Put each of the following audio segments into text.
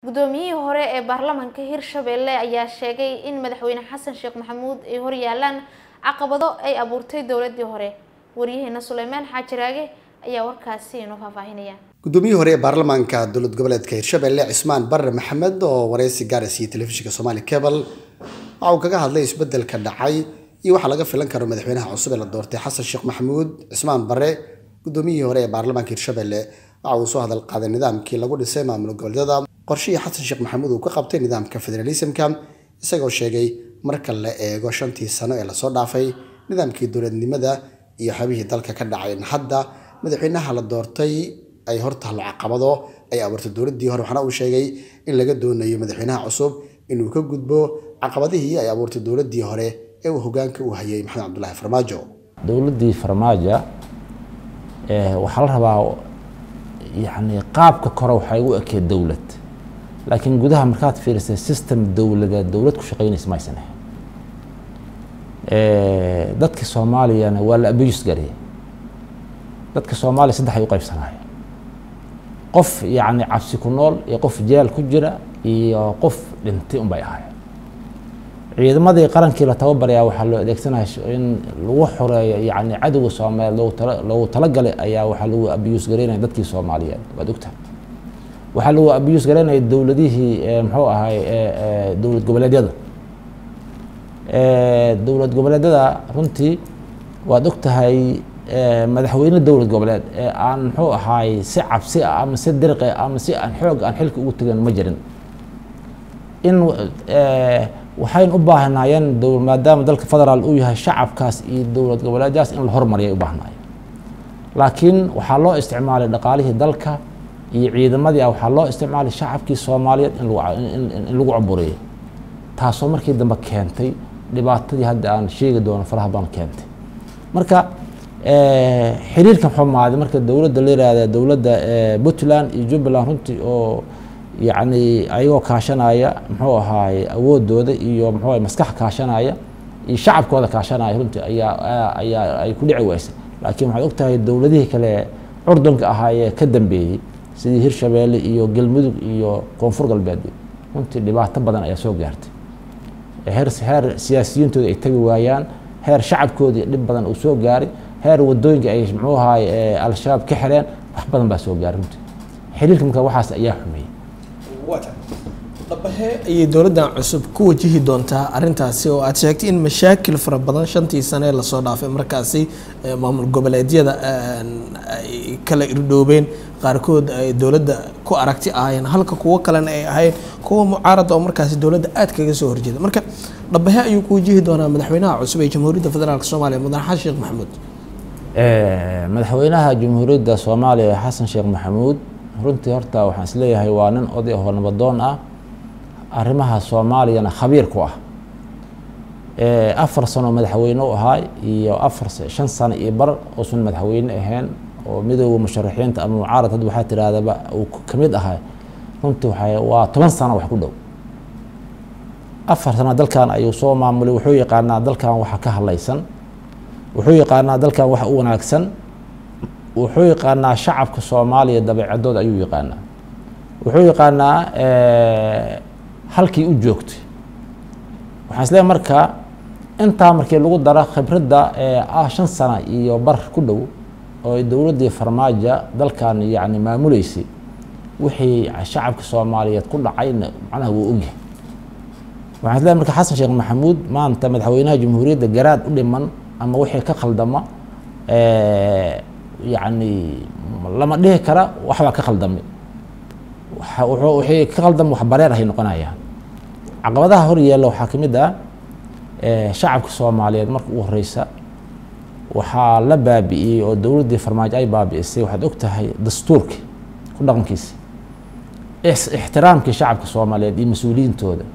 guddoomiyihii hore ee baarlamaanka hirshabelle ayaa sheegay in madaxweyne xasan sheekh maxamuud ay horyaalaan caqabado ay abuurtay dowladii hore waryaheena suleymaan xaajiraage ayaa warkaasi inoo faahfaahinaya guddoomiyihii hore ee baarlamaanka dowlad goboleedka hirshabelle cismaan barre maxamed oo wareysi gaara siiyey telefishinka somaali cable waxa uu kaga hadlay isbedelka dhacay iyo waxa laga filan karo madaxweynaha cusub ee la doortay xasan sheekh maxamuud cismaan barre guddoomiyihii hore ee baarlamaanka hirshabelle waxa uu soo hadal qaaday nidaamkii lagu dhisay maamul goboleedyada qorshihii xasan sheekh maxamuud uu ka qabtay nidaamka federalismka isagoo sheegay marka la eego shantii sano ee lasoo dhaafay nidaamkii dowladnimada iyo xabihii dalka ka dhacay in hadda madaxweynaha la doortay ay hortahlo caqabado ay abuurtay dowladii hore waxaana uu sheegay in laga doonayo madaxweynaha cusub inuu ka gudbo caqabadihii ay abuurtay dowladii hore ee uu hogaanka u hayay maxamed cabdulaahi farmaajo dowladdii farmaajo waxaa la rabaa yani qaabka kore waxay u ekeed dowlad laakiin gudaha markaad fiirisay system dowladeed dowlad ku shaqeynaysa maysan ahayn dadka soomaaliyana waa la abiyus gariyay dadka soomaaliya saddex ay u qaybsanaya qof yacni cabsi ku nool iyo qof jeel ku jira iyo qof dhintay unbay ahaayeen ciidamadii qarankii la tababarayaa waxaa loo adeegsanaya in lagu xoreeyo yani cadowga soomaaliyeed loogu tala loogu talagalay ayaa waxaa lagu abiyus gareynaya dadkii soomaaliyeed waad ogtahay waxaa lagu abiyus gareynaya dowladihii muxuu ahay dowlad goboleedyada dowlad goboleedyada runtii waad ogtahay madaxweyne dowlad goboleed ee aan muxuu ahaay si cabsi ah ama si diriqi ama si aan xoog aan xilka ugu tegan ma jirin in waxayn u baahnaayeen maadaama dalka federaal uu yahay shacabkaas iyo dowlad goboleedyadaas in la hormariyay u baahnaayeen laakiin waxaa loo isticmaalay dhaqaalihii dalka iyo ciidamadii ah waxaa loo isticmaalay shacabkii soomaaliyeed in lagu caburiyay taasoo markii dambe keentay dhibaatadii hadda aan sheegi doono faraha badan keentay marka xiriirkan xumaaday marka dowladda la yihahda dowladda puntland iyo jubbaland runtii oo yacni ayagoo kaashanaya muxuu ahaay awoodooda iyo muxuu ahay maskax kaashanaya iyo shacabkooda kaashanaya runtii ayaa ayaa ay ku dhici weysay laakiin waxaad ogtahay dowladihii kale curdunka ahaayee ka dambeeyey sidii hirshabeelle iyo galmudug iyo koonfur galbeed runtii dhibaato badan ayaa soo gaartay heer heer siyaasiyiintooda ay tagi waayaan heer shacabkoodii dhib badan uu soo gaaray heer wadooyinka ay muxuu ahaay al-shabaab ka xireen wax badan baa soo gaaray runtii xiriirka marka waxaas ayaa xumeeyey dhabahe ayay dowladdan cusub ku wajihi doontaa arintaasi oo aad sheegtay in mashaakil fara badan shantii sane ee lasoo dhaafay markaasi maamul goboleedyada ay kala irdhoobeen qaarkood ay dowladda ku aragti ahaayeen halka kuwo kalena ay ahayn kuwa mucaarada oo markaasi dowladda aad kaga soo horjeeda marka dhabahe ayuu ku wajihi doonaa madaxweynaha cusub ee jamhuuriyadda federaalk soomaaliya mudane xasan sheekh maxamuud madaxweynaha jamhuuriyadda soomaaliya xasan sheekh maxamuud runtii horta waxaan isleeyahay waa nin oday oo nabadoon ah arrimaha soomaaliyana khabiir ku ah afar sano madaxweyne u ahaa iyo afar shan sano iyo bar uusan madaxweyne ahayn oo midooda musharaxiinta ama mucaarad hadda waxaa tirahdaba uu ka mid ahay runtii waxay waa toban sano wax ku dhow afar sano dalkan ayuu soo maamulay wuxuu yaqaanaa dalkan waxa ka hadlaysan wuxuu yaqaanaa dalkan waxa u wanaagsan wuxuu yaqaanaa shacabka soomaaliya dabeecadooda ayuu yaqaanaa wuxuu yaqaanaa halkii u joogtay waxaan isleeyahay marka intaa markii lagu daro khibradda ah shan sana iyo bar ku dhow oo ay dowladdii farmaajo dalkan yacni maamuleysay wixii shacabka soomaaliyeed ku dhacayna macnaha wuu ogyahay waxaan isleeyahay marka xasan sheekh maxamuud maanta madaxweynaha jamhuuriyadda garaad u dhiman ama wixii ka khaldama yacni lama dhihi kara waxbaa ka khaldamay wixii ka khaldama wax bareer ahay noqonayaan caqabadaha hor yeella waxaa ka mid ah shacabka soomaaliyeed marka ugu horeysa waxaa la baabi'iyey oo dowladdii farmaajo ay baabi'isay waxaad og tahay dastuurkii ku dhaqankiisa ixtiraamkii shacabka soomaaliyeed iyo mas-uuliyiintooda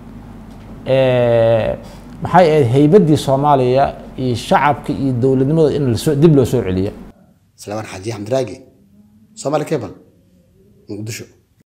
maxay ahayd haybaddii soomaaliya iyo shacabka iyo dowladnimada in lasoo dib loo soo celiyo salaamaan xaaji xamdiraagi somaali cable muqdisho